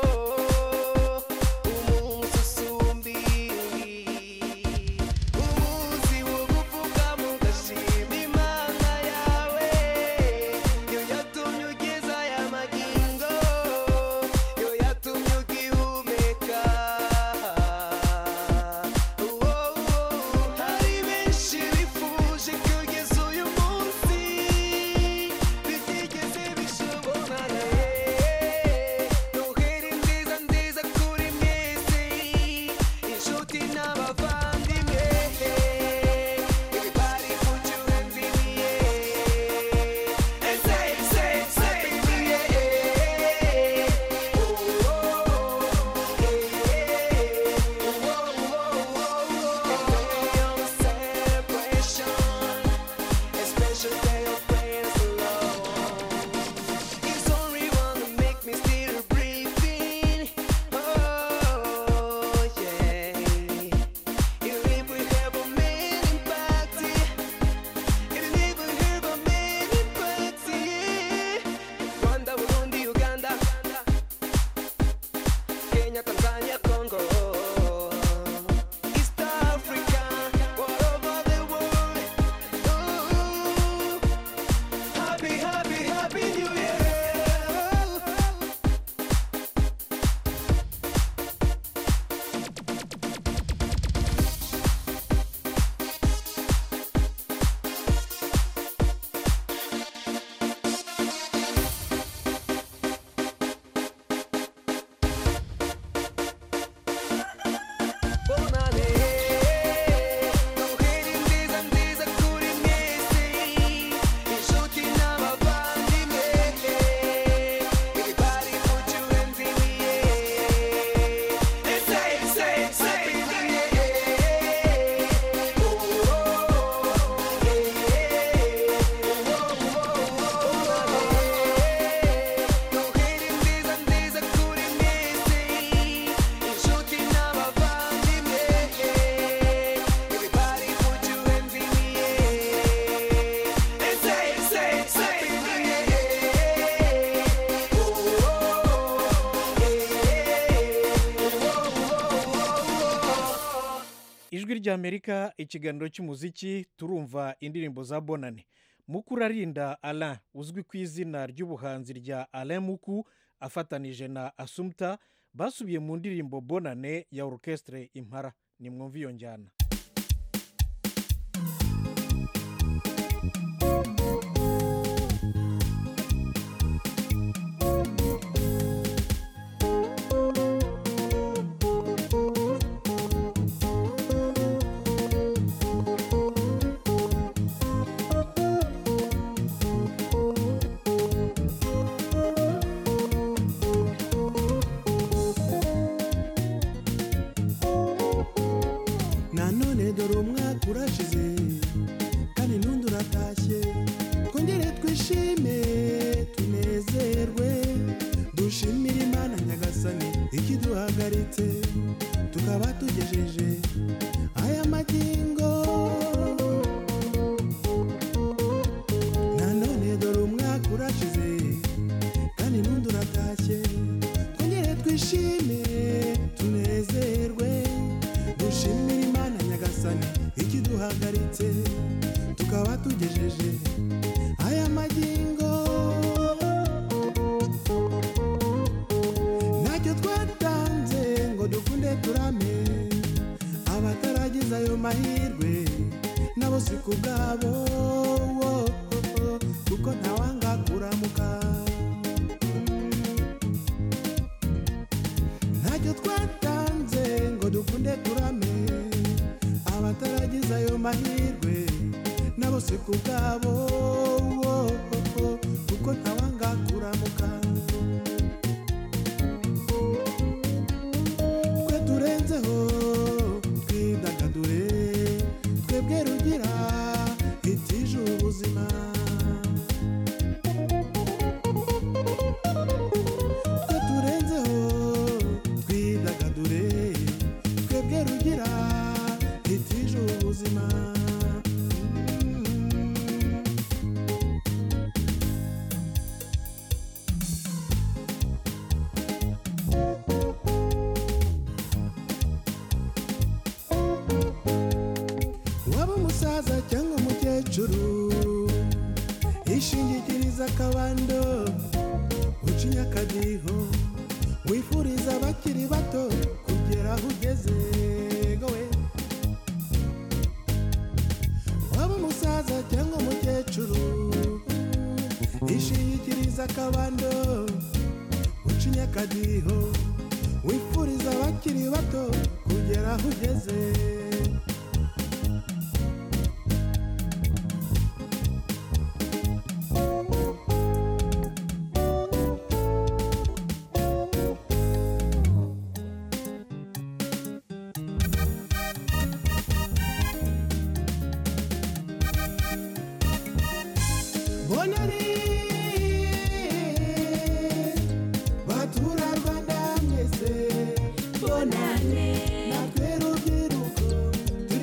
umunsi usumba iyindi, umunsi wo kuvuga mugashima Imana yawe, yo yatumye ugeza aya magingo, yo yatumye ugihumeka. Hari benshi bifuje kugeza uyu munsi bitigeze bishobora Noheri nziza nziza kuri mwese inshuti n'abavandimwe Everybody put your hands in the air and say, say, say, Special day of praise alone. It's only one to make me still breathing. Oh yeah. Even if we have a man impact, even if we have a man impact, yeah. Rwanda, Burundi, Uganda, Kenya, Tanzania, Congo. East Africa, all over the world. Oh, happy, happy, happy New Year. Bonane, Noheri nziza nziza kuri mwese, inshuti n'abavandimwe. Everybody put your hands in the air and say, say, say, Noheri nziza nziza kuri mwese, inshuti n'abavandimwe. Everybody put your hands in the air and say, say, say, ijwi ry'amerika ikiganiro cy'umuziki turumva indirimbo za bonane mukurarinda alain uzwi ku izina ry'ubuhanzi rya alain muku afatanije na asumta basubiye mu ndirimbo bonane ya orukesitire impara nimwumve iyo njyana nanone dore umwaka urashize kandi n'undi uratashye twongere twishime tunezerwe dushimire imana nyagasani ikiduhagaritse tukaba tugejeje aya magingo nanone dore umwaka urashize kandi n'undi uratashye twongere twishime tunezerwe dushimire imana nyagasani ikiduhagaritse tukaba tugejeje aya magingo ntacyo twatanze ngo dukunde turame abataragize ayo mahirwe nabo si ku bwabo wo, kuko ntawanga kuramuka ntacyo twatanze ngo dukunde turame abataragize ayo mahirwe nabo si ku bwabo wo, kuko ntawanga kuramuka twe turenzeho twidagadure twebwe rugira itije ubuzima twe turenzeho twidagadure twebwe rugira itije ubuzima waba umusaza cyangwa umukecuru ishingikiriza akabando ucinya akadiho wifuriza abakiri bato kugera aho ugeze gowe waba umusaza cyangwa umukecuru ishingikiriza akabando ucinya akadiho wifuriza abakiri bato kugera aho ugeze bonari batura rwanda mwese bonane natwe rubyiruko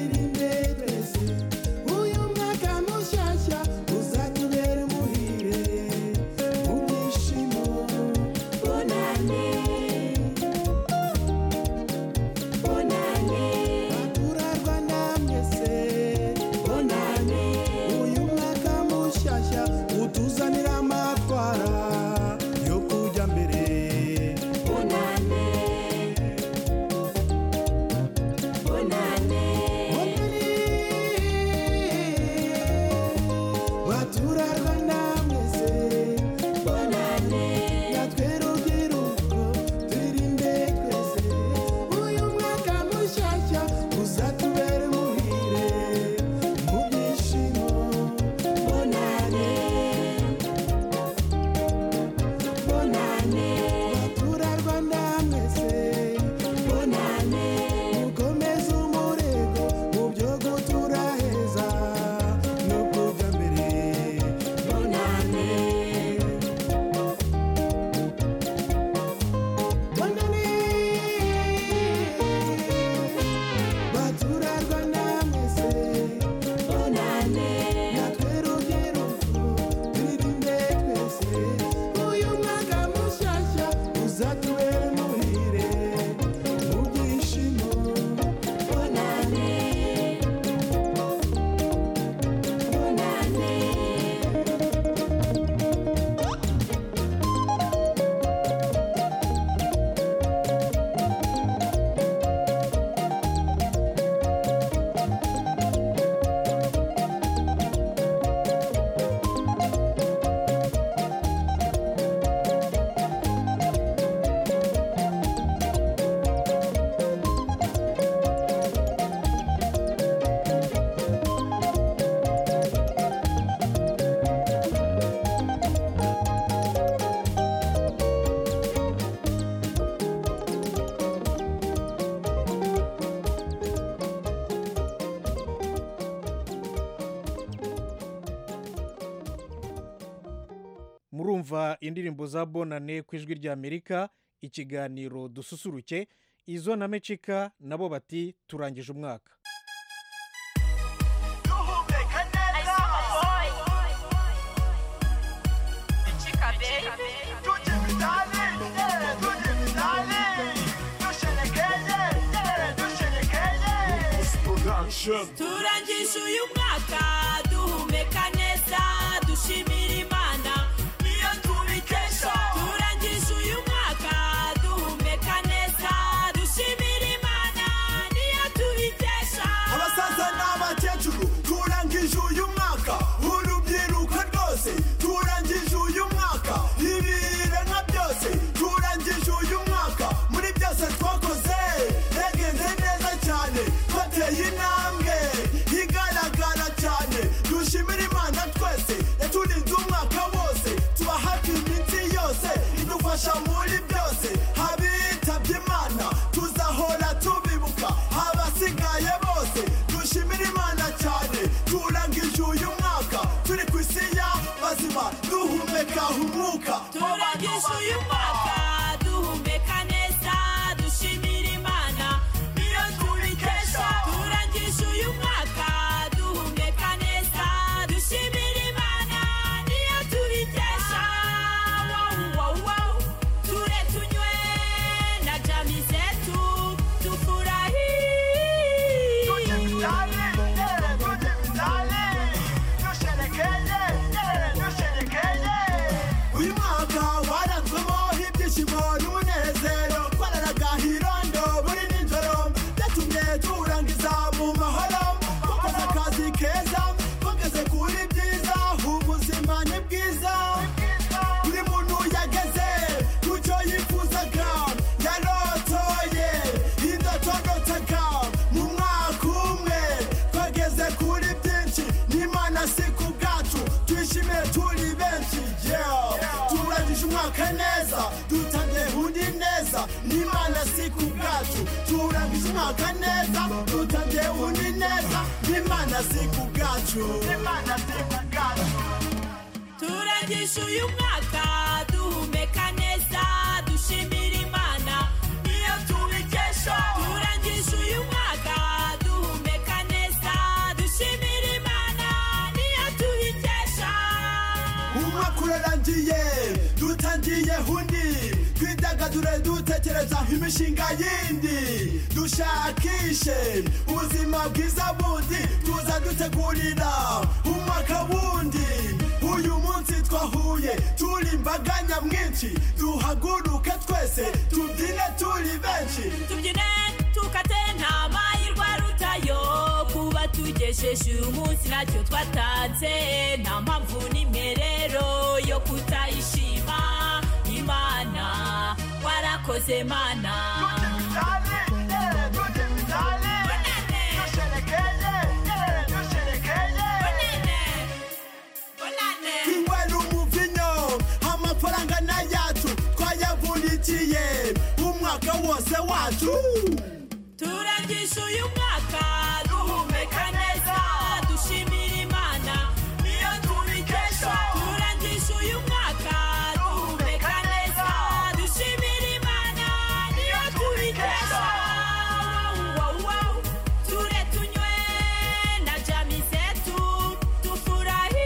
kumva indirimbo za bonane ku ijwi ry'amerika ikiganiro dususuruke izo na mecika nabo bati turangije umwaka turangije uyu mwaka duhumeka neza dushimira imana niyo tubikesha turangije uyu mwaka duhumeka neza dushimira imana niyo tubikesha abasaza n'abakecuru turangije uyu mwaka urubyiruko rwose turangije uyu mwaka ibiremwa byose turangije uyu mwaka muri byose twakoze yagenze neza cyane twateye intambwe igaragara cyane dushimira imana twese yaturinze umwaka wose tuba hafi iminsi yose idufasha muri byose abitabye imana tuzahora tubibuka abasigaye bose dushimira imana cyane turangije uyu mwaka turi ku isi y'abazima duhumeka umwuka turangije uyu mwaka duhumeka neza dushimira imana niyo tubikesha turangije uyu mwaka duhumeka neza dushimira imana niyo tubikesha wow, wow, wow. ture tunywe na jami zetu tufurahi uyu mwaka waranzwemo ibyishimo n'umunezero twararaga hirondo buri nijoro byatumye turangiza mu mahoro twakoze akazi keza twageze kuri byiza ubuzima ni bwiza buri muntu yageze ku cyo yifuzaga yarotoye indotodotaga mu mwaka umwe twageze kuri byinshi n'imana si ku bwacu twishimiye turi benshi yeah. turangije umwaka neza dutangiye undi neza n'imana si ku bwacu turangije umwaka neza dutangiye undi neza n'imana si ku bwacu n'imana si ku bwacu turangije uyu mwaka duhumeka neza dushimira imana niyo tubikesha turangije uyu mwaka duhumeka neza dushimira imana niyo tubikesha umwaka urarangiye dutangiye undi twidagadure dutekereza imishinga yindi dushakishe ubuzima bwiza bundi tuza dutegurira umwaka wundi uyu munsi twahuye turi imbaga nyamwinshi duhaguruke twese tubyine turi benshi tubyine tukate nta mahirwe arutayo kuba tugejeje uyu munsi ntacyo twatanze nta mpamvu n'imwe rero yo kutayishima imana warakoze mana twinywera umuvinyo amafaranga n'ayacu twayavunikiye umwaka wose wacu turangije uyu mwaka duhumeka neza dushimira imana niyo tubikesha turangije uyu mwaka duhumeka neza dushimira imana niyo tubikesha Wow, wow, wow. ture tunywe na jami zetu tufurahi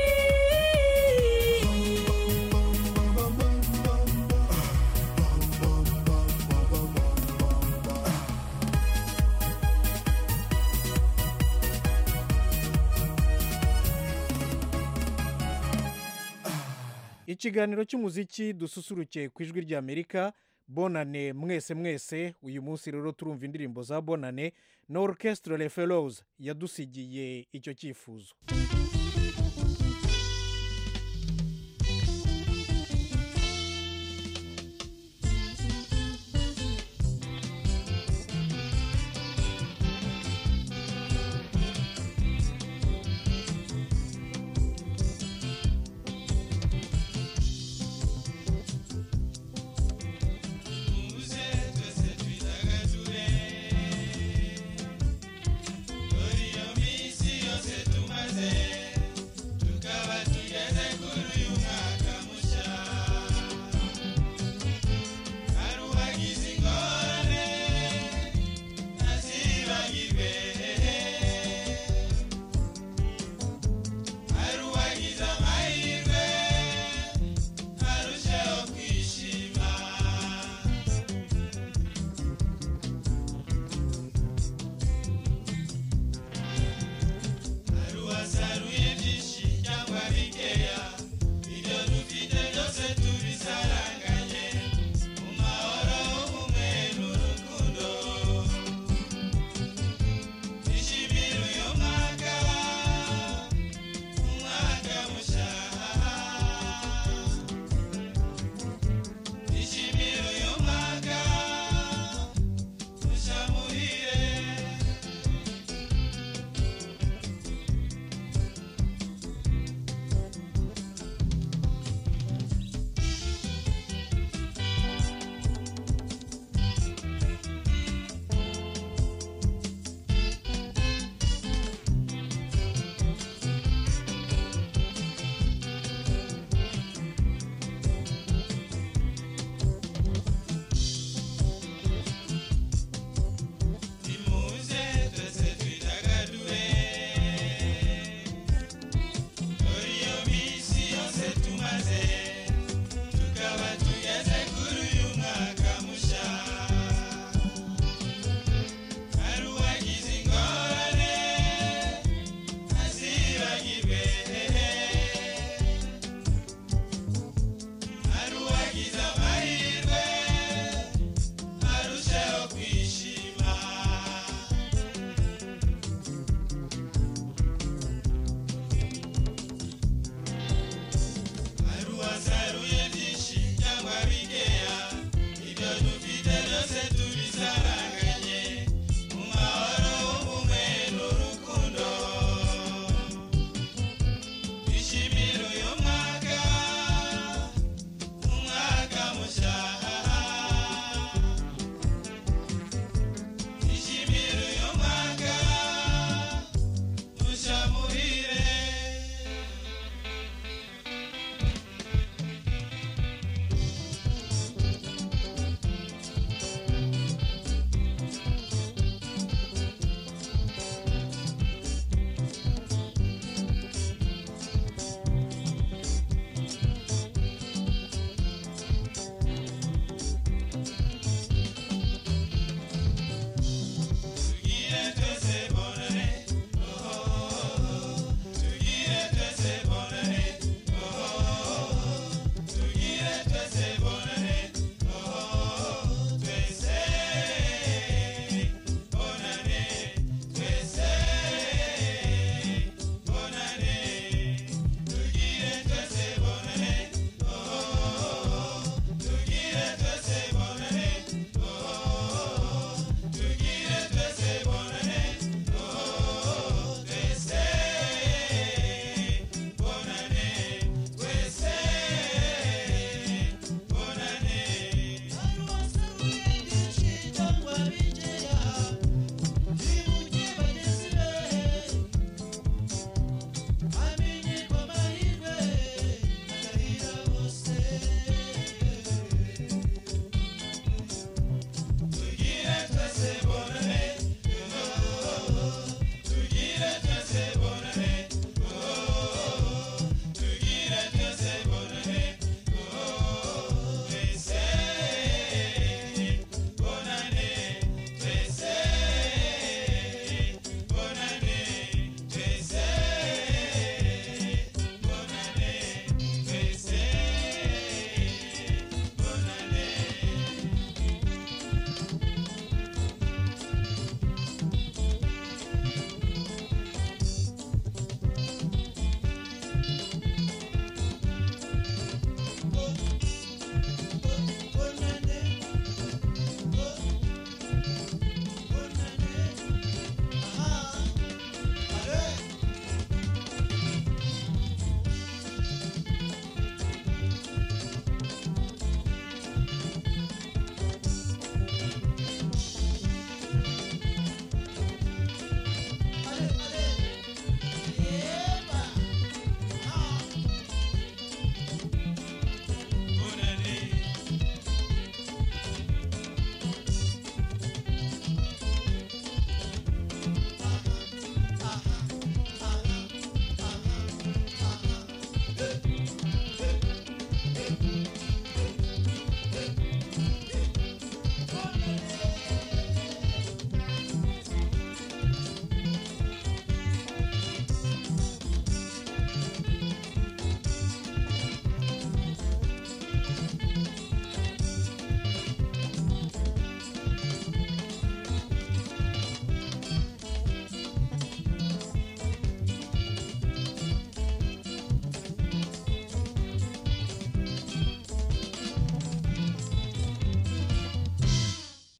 ikiganiro cy'umuziki dususuruke ku ijwi ry'amerika bonane mwese mwese uyu munsi rero turumva indirimbo za bonane na orchestre le fellows yadusigiye icyo cyifuzo Tumaze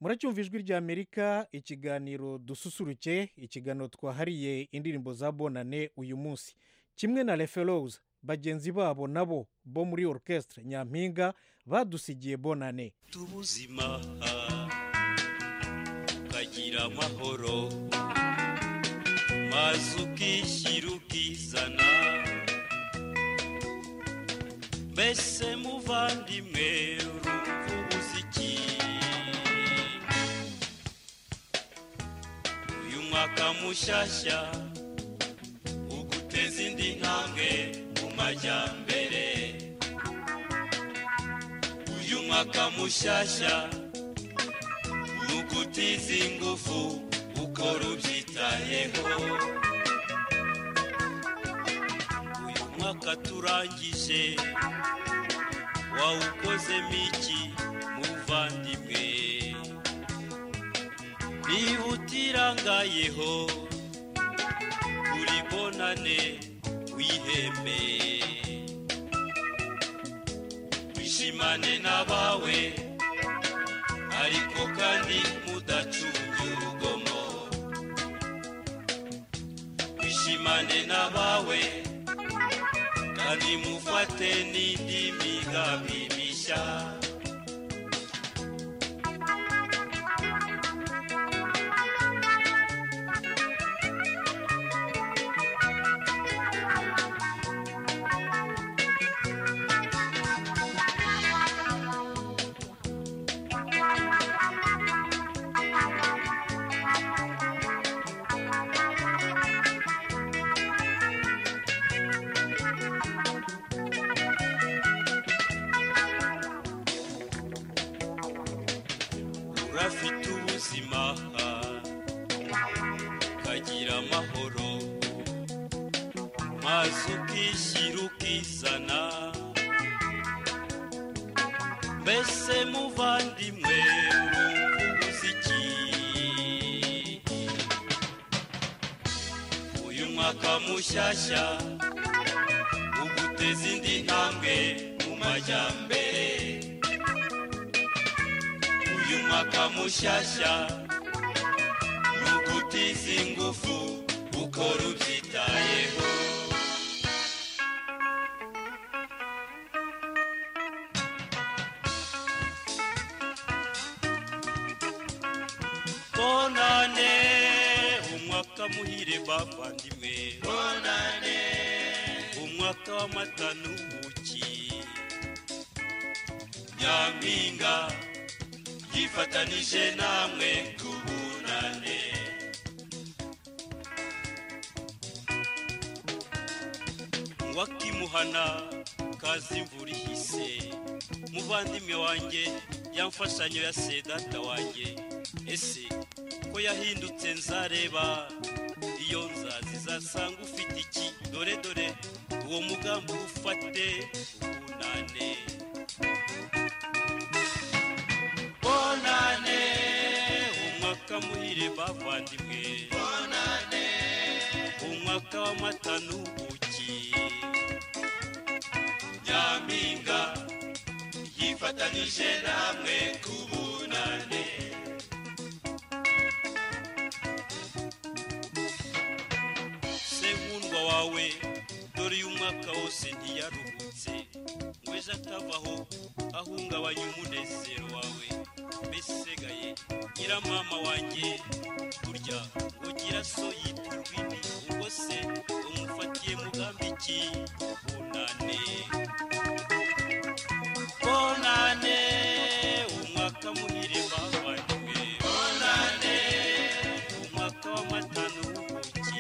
muracyumva ijwi rya amerika ikiganiro dususuruke ikiganiro twahariye indirimbo za bonane uyu munsi kimwe na referoza bagenzi babo nabo bo muri orchestre nyampinga badusigiye bonane tubuzima ukagira amahoro maze ukishyira ukizana mbese muvandimwe urumva umuziki uyu mwaka mushyashya uguteza indi ntambwe mu majyambere uyu mwaka mushyashya ugutiza ingufu ukora ubyitayeho uyu mwaka turangije wawukozemo iki muvandimwe niba utirangayeho uri bonane wiheme wishimane n'abawe ariko kandi mudacunge urugomo wishimane n'abawe kandi mufate n'indi migambi mishya urafite ubuzima ukagira amahoro maze ukishyira ukizana mbese muvandimwe urumva umuziki uyu mwaka mushyashya uguteza indi ntambwe mu majyambere uyu mwaka mushyashya ni ugutiza ingufu ukora ubyitayeho bonane umwaka muhire bavandimwe bonane umwaka w'amata n'ubuki nyampinga yifatanije namwe tubunane wakimuhana kazi imvura ihise muvandimwe wanjye yamfashanyo ya sedata wanjye ese ko yahindutse nzareba iyo nzazi zasanga ufite iki dore dore uwo mugambi ufate ubunane bonane umwaka muhire bavandimwe bonane umwaka w'amata n'ubuki nyampinga yifatanije namwe ku bunane se nkundwa wawe dore uyu mwaka wose ntiyaruhutse ngo ejo atavaho ahungabanya umunezero wawe mbesigaye nyiramama wanjye burya ngo gira so yitwa urwini ubwo se umufatiye mugambi ki bunane bonane umwaka muhire bavanywe bonane umwaka w'amata n'ubuki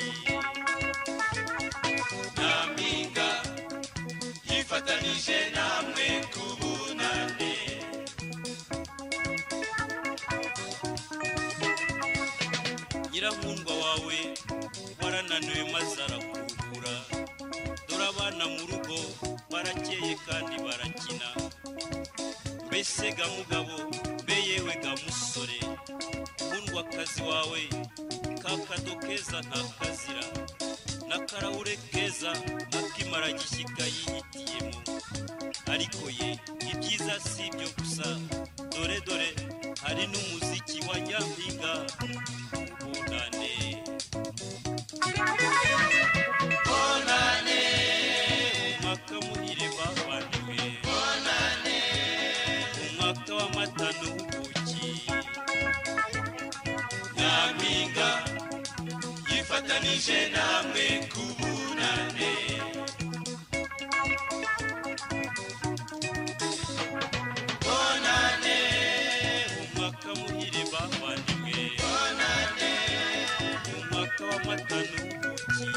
nyampinga yifatanije namwe ku bunane nyirankundwa wawe warananiwe maze arakuruhura dore abana mu rugo barakeye kandi barakina mbese ga mugabo mbe yewe ga musore nkundwa akazi wawe ka kado keza ntakazira n'akarahure keza akimara gishyika yihitiyemo ariko ye ibyiza si ibyo gusa dore dore hari n'umuziki wa nyampinga bunane bonane umwaka muhire bavandimwe bonane umwaka w'amata n'ubuki nyampinga yifatanije namwe ku bunane bonane umwaka muhire bavandimwe bonane umwaka w'amata n'ubuki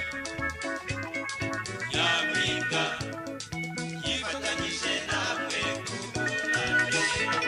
nyampinga yifatanyije namwe ku bunane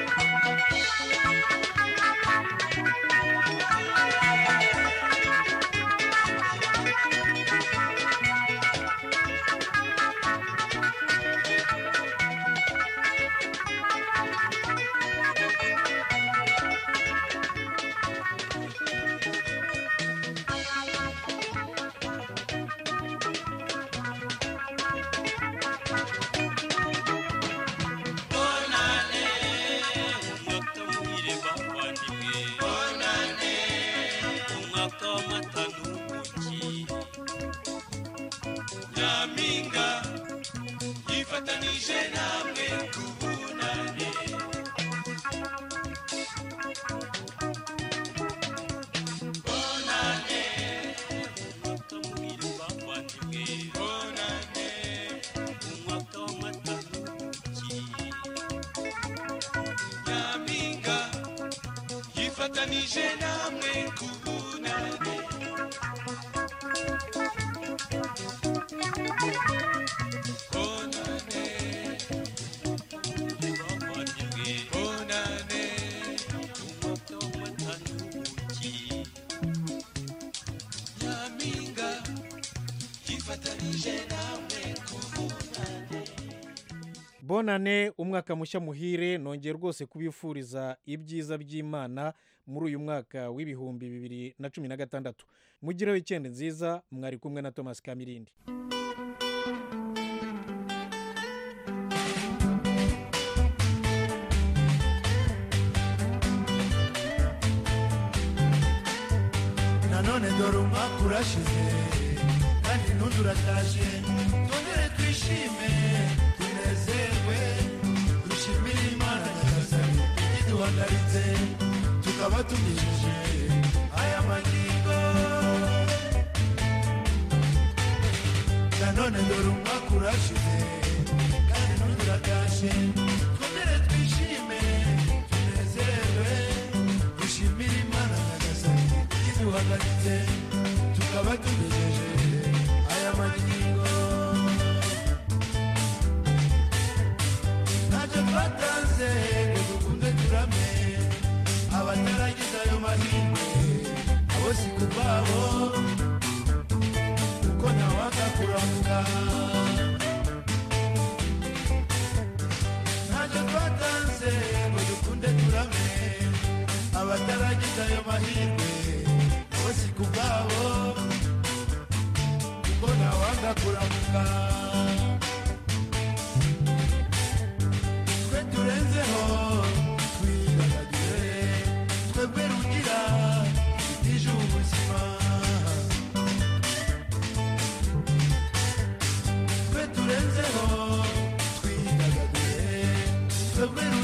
bonane umwaka muhire bavandimwe bonane umwaka w'amata n'ubuki nyampinga yifatanije namwe ku bunane bonane umwaka muhire bavandimwe bonane umwaka w'amata n'ubuki nyampinga yifatanije namwe ku bunane bonane bavandimwe bonane umwaka w'amata n'ubuki nyampinga yifatanije namwe ku bunane bonane umwaka mushya muhire nongeye rwose kubifuriza ibyiza by'imana muri uyu mwaka w'ibihumbi bibiri na cumi na gatandatu mugire wikendi nziza mwari kumwe na thomas kamirindi nanone dore umwaka urashize kandi n'undi urataje twongere twishime tunezerwe dushimire imana nyagasani iduhagaritse tukaba tugejeje aya magingo nanone dore umwaka urashize kandi n'undi urataje twongere twishime tunezerwe dushimire imana nyagasani iduhagaritse tukaba tugejeje aya magingo ntacyo twatanze ngo dukunde turame abataragize ayo mahirwe abo si ku bwabo kuko ntawanga kuramuka ntacyo twatanze ngo dukunde turame abataragize ayo mahirwe abo si ku bwabo kuko ntawanga kuramuka twe turenzeho twidagadure twebwe rugira itije ubuzima twe turenzeho twidagadure twebwe rugira